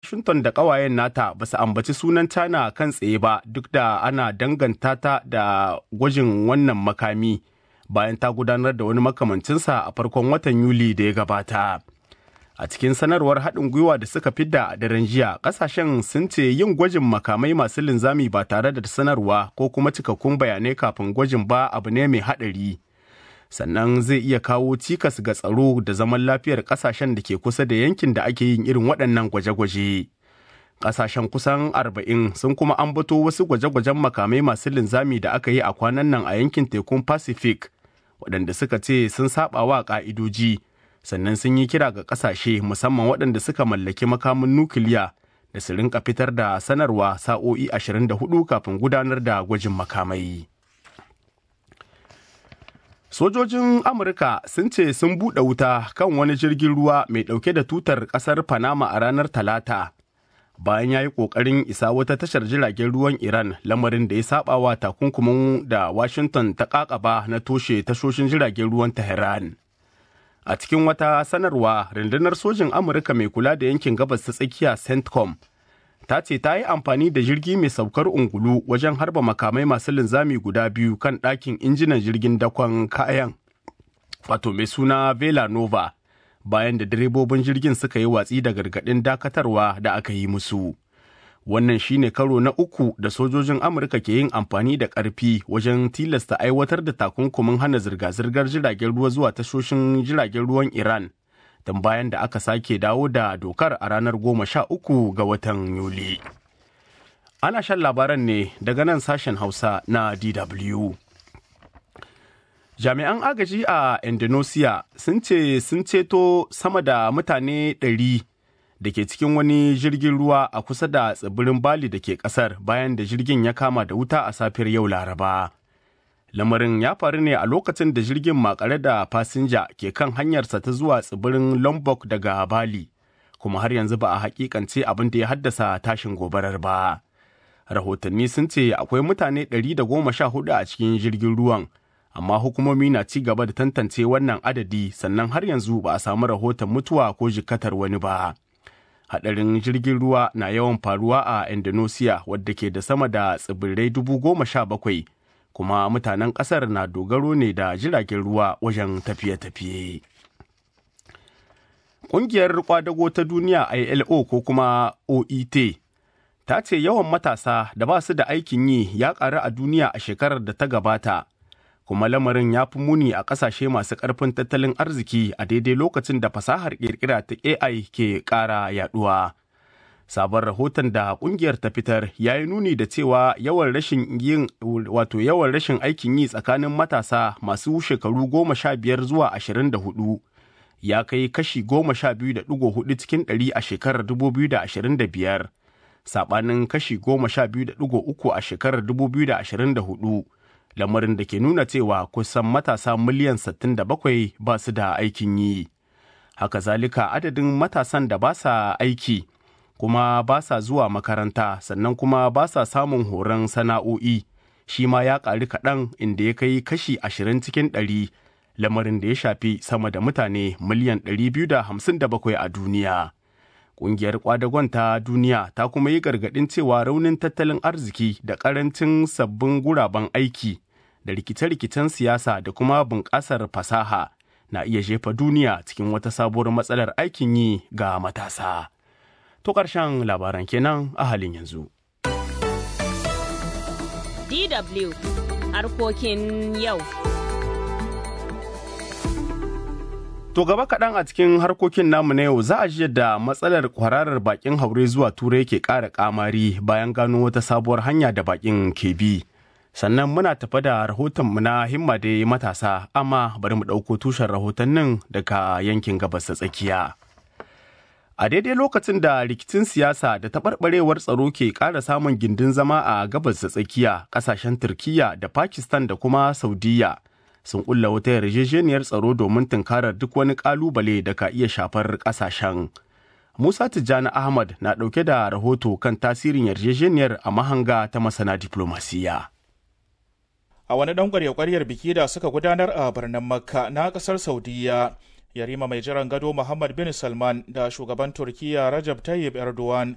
Washington da ƙawayen nata ba su ambaci sunan China kan tsaye ba duk da ana danganta ta da gwajin wannan makami bayan ta gudanar da wani makamancinsa a farkon watan Yuli da ya gabata. A cikin sanarwar haɗin gwiwa da suka fidda a daren jiya, ƙasashen sun ce yin gwajin makamai masu linzami ba tare da sanarwa ko kuma cikakkun bayanai kafin gwajin ba abu ne mai haɗari. Sannan zai iya kawo cikas ga tsaro da zaman lafiyar ƙasashen da ke kusa da yankin da ake yin irin waɗannan gwaje-gwaje. Ƙasashen kusan arba'in sun kuma ambato wasu gwaje-gwajen makamai masu linzami da aka yi a kwanan nan a yankin tekun Pacific, waɗanda suka ce sun saɓa wa ƙa'idoji. sannan sun yi kira ga kasashe musamman waɗanda suka mallaki makamin nukiliya da su rinka fitar da sanarwa sa'o'i 24 kafin gudanar da gwajin makamai. Sojojin Amurka sun ce sun buɗe wuta kan wani jirgin ruwa mai ɗauke da tutar ƙasar Panama a ranar Talata. Bayan ya yi ƙoƙarin isa wata tashar jiragen ruwan Iran lamarin da ya saba wa takunkumin da Washington ta ƙaƙaba na toshe tashoshin jiragen ruwan Tehran. A cikin wata sanarwa, rundunar sojin Amurka mai kula da yankin gabas ta tsakiya CENTCOM ta ce ta yi amfani da jirgi mai saukar ungulu wajen harba makamai masu linzami guda biyu kan ɗakin injinan jirgin dakon kayan, wato mai suna Vela Nova, bayan da direbobin jirgin suka yi watsi da gargaɗin dakatarwa da aka yi musu. wannan shine karo na uku da sojojin amurka ke yin amfani da ƙarfi wajen tilasta aiwatar da takunkumin hana zirga-zirgar jiragen ruwa zuwa tashoshin jiragen ruwan iran don bayan da aka sake dawo da dokar a ranar goma sha uku ga watan yuli ana shan labaran ne daga nan sashen hausa na dw jami'an agaji a indonesia sun ce sun ceto sama da mutane ɗari da ke cikin wani jirgin ruwa a kusa da tsibirin Bali da ke kasar bayan da jirgin ya kama da wuta a safiyar yau Laraba. Lamarin ya faru ne a lokacin da jirgin makare da fasinja ke kan hanyarsa ta zuwa tsibirin Lombok daga Bali, kuma har yanzu ba a hakikance abin da ya haddasa tashin gobarar ba. Rahotanni sun ce akwai mutane 114 a cikin jirgin ruwan, amma hukumomi na ci gaba da tantance wannan adadi sannan har yanzu ba a samu rahoton mutuwa ko jikatar wani ba. hadarin jirgin ruwa na yawan faruwa a indonesia wadda ke da sama da tsibirai dubu goma sha bakwai kuma mutanen kasar na dogaro ne da jiragen ruwa wajen tafiye-tafiye ƙungiyar kwadago ta duniya ilo ko kuma oet ta ce yawan matasa da ba su da aikin yi ya ƙaru a duniya a shekarar da ta gabata kuma lamarin ya fi muni a ƙasashe masu ƙarfin tattalin arziki a daidai lokacin da fasahar ƙirƙira ta AI ke ƙara yaɗuwa. Sabon rahoton da ƙungiyar ta fitar ya yi nuni da cewa yawan rashin yin wato yawan rashin aikin yi tsakanin matasa masu shekaru goma sha biyar zuwa ashirin da hudu ya kai kashi goma sha biyu da ɗigo hudu cikin ɗari a shekarar dubu biyu da ashirin da biyar saɓanin kashi goma sha biyu da ɗigo uku a shekarar dubu biyu da ashirin da hudu lamarin da ke nuna cewa kusan matasa miliyan 67 ba su da aikin yi. Haka zalika adadin matasan da ba sa aiki kuma ba sa zuwa makaranta sannan kuma ba sa samun horon sana'o'i shi ma ya ƙari kaɗan inda ya kai kashi ashirin cikin ɗari lamarin da ya shafi sama da mutane miliyan 257 a duniya. Ƙungiyar kwadagon ta duniya ta kuma yi gargaɗin cewa raunin tattalin arziki da ƙarancin sabbin guraben aiki da rikice-rikicen siyasa da kuma bunƙasar fasaha na iya jefa duniya cikin wata sabuwar matsalar aikin yi ga matasa. To ƙarshen labaran kenan a halin yanzu. DW harkokin yau. To gaba kaɗan a cikin harkokin namu na yau za a ji da matsalar kwararar bakin haure zuwa turai ke ƙara ƙamari bayan gano wata sabuwar hanya da bakin ke bi. Sannan muna tafa da rahotonmu na himma da matasa amma bari mu ɗauko tushen rahotannin daga yankin gabas ta tsakiya. A daidai lokacin da rikicin siyasa da taɓarɓarewar tsaro ke ƙara samun gindin zama a gabas da tsakiya, ƙasashen Turkiyya da Pakistan da kuma Saudiyya sun ƙulla wata yarjejeniyar tsaro domin tunkarar duk wani ƙalubale da ka iya shafar ƙasashen. Musa Tijjani Ahmad na ɗauke da rahoto kan tasirin yarjejeniyar a mahanga ta masana diplomasiya. A wani ɗan ƙwarya-ƙwaryar biki da suka gudanar a birnin Makka na ƙasar Saudiyya, yarima mai jiran gado Muhammad bin Salman da shugaban Turkiyya Rajab Tayyip Erdogan